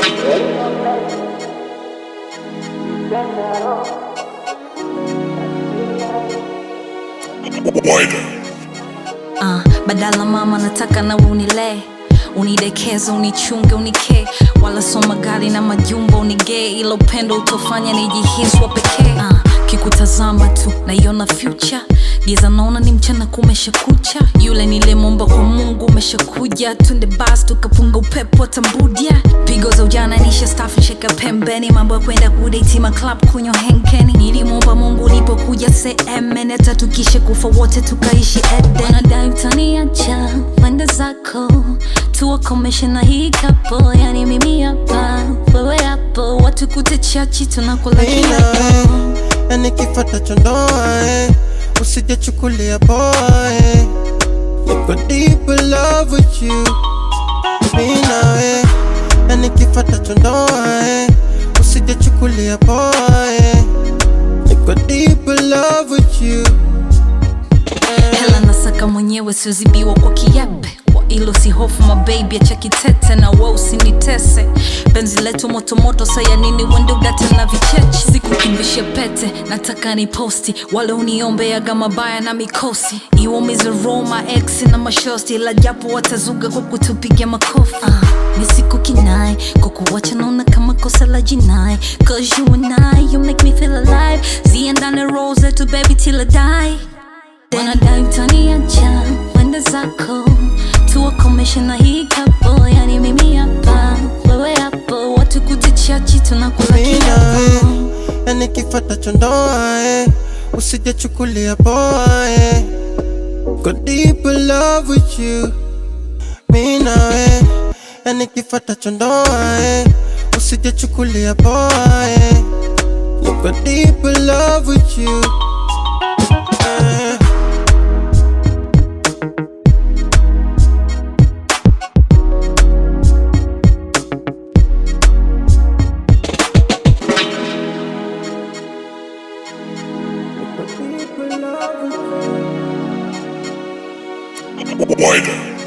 Wider. Uh, badala mama nataka nawe unilee unidekeze unichunge unikee wala soma gari na majumba unigee ila upendo utofanya nijihiswa pekee uh, kikutazama tu naiona future giza naona ni mchana kumesha kucha yule nilemomba kwa mungu umeshakuja tunde bas tukapunga upepo tambudia pigo za ujana nisha stafu sheka pembeni mambo ya kwenda kudeitima club kunywa henkeni nilimwomba mungu ulipokuja semene hata tukisha kufa wote tukaishi eden wanadai utaniacha wenda zako tuwakomeshe na hii kapo yani mimi hapa wewe hapo watu kutechachi tunakula Mimi kila nawe yani kifata ndoa eh. Usijachukulia poa eh. Niko deep in love with you Mimi nawe yani kifata ndoa eh. Usijachukulia poa eh. Niko deep in love with you hela nasaka mwenyewe siozibiwa kwa kiape kwa ilo si hofu mabebi acha kitete na we usinitese penzi letu motomoto saya nini wende udate na vicheche sikukimbishe pete nataka ni posti wale uniombeaga mabaya na mikosi iwaumize roma ex na mashosti la japo watazuga kwa kutupiga makofi uh, ni siku kinai kukuwacha naona kama kosa la jinai cause you and I you make me feel alive ziendane rose to baby till I die wanadai utaniacha wende zako tuwakomeshe na hii kapo yani mimi hapa wewe hapo watu kutichachi tunakula Mimi kiapo nawe yani kifata ndoa eh. Usijachukulia poa eh. Go deep in love with you Mimi nawe yani kifata ndoa eh. Usijachukulia poa eh. Go deep in love with you eh. Go deep in love with you Wider.